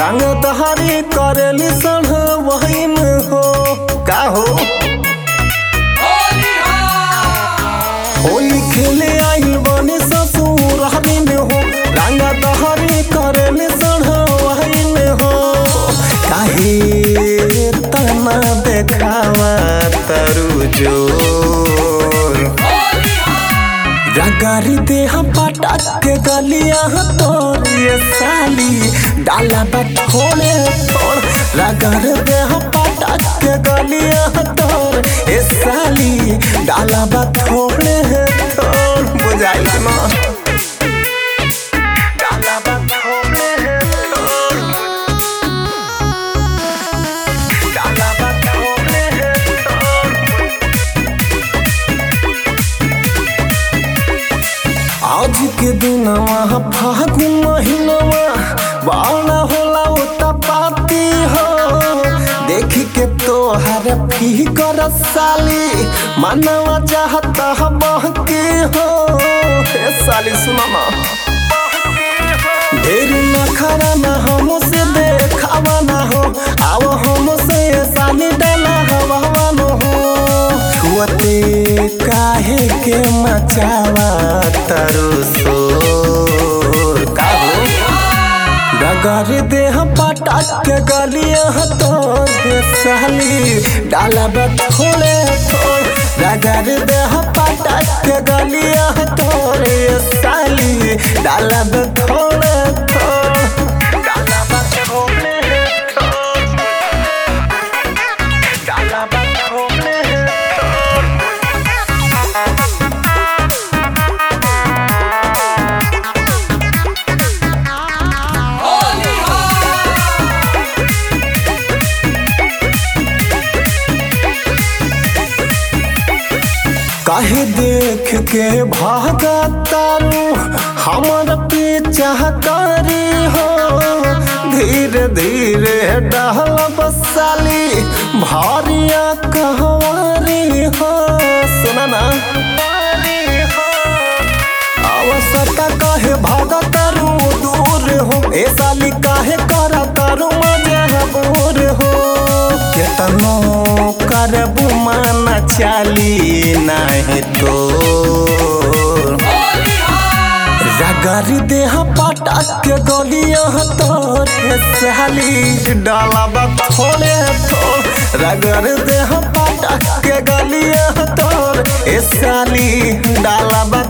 रंग तहारी करेली सढ़ वहीन हो का हो होली खेले आइल बने ससुर हमीन हो रंग तहारी करेली सढ़ वहीन हो काहे तना देखावा तरु जोर रगारी देह पटक के गलिया तोर ये साली डाला बठोड़े तोड़ रगर देह पटक के गलिया तोर ये साली डाला बठोड़े तोड़ बुझाइल ना डाला बठोड़े तोड़ डाला बठोड़े तोड़ आज के दिनवा फागुन महीनवा बावना होला उता पाती हो देखी के तोहर फिकर साली मनवा चाहता बहके हो ए साली सुना ना ढेर नखरा ना हमसे देखावा ना हो आओ हमसे साली डाला हवा न हो छुअते काहे के मचावा तरु सोर का हो डगर देह पटक के गलिया तोरे साली डाला बठोले तोर डगर देह पटक के गलिया तोरे साली डाला बठोले तोर डाला बठोले तोर डाला बठोले तोर काहे देख के भागा तारू हमर पीछा करी हो धीरे धीरे डहल बसाली भारिया कहवारी हो सुना ना आवश्यकता काहे भागा तारू दूर हो ए साली काहे करा तारू मजबूर हो केतनो करबू माना चाली नाही तो रगर देह पटक के गलिया तोर साली डाला थोड़े थोड़ रगर देह पटक के गलिया तोर ए साली डाला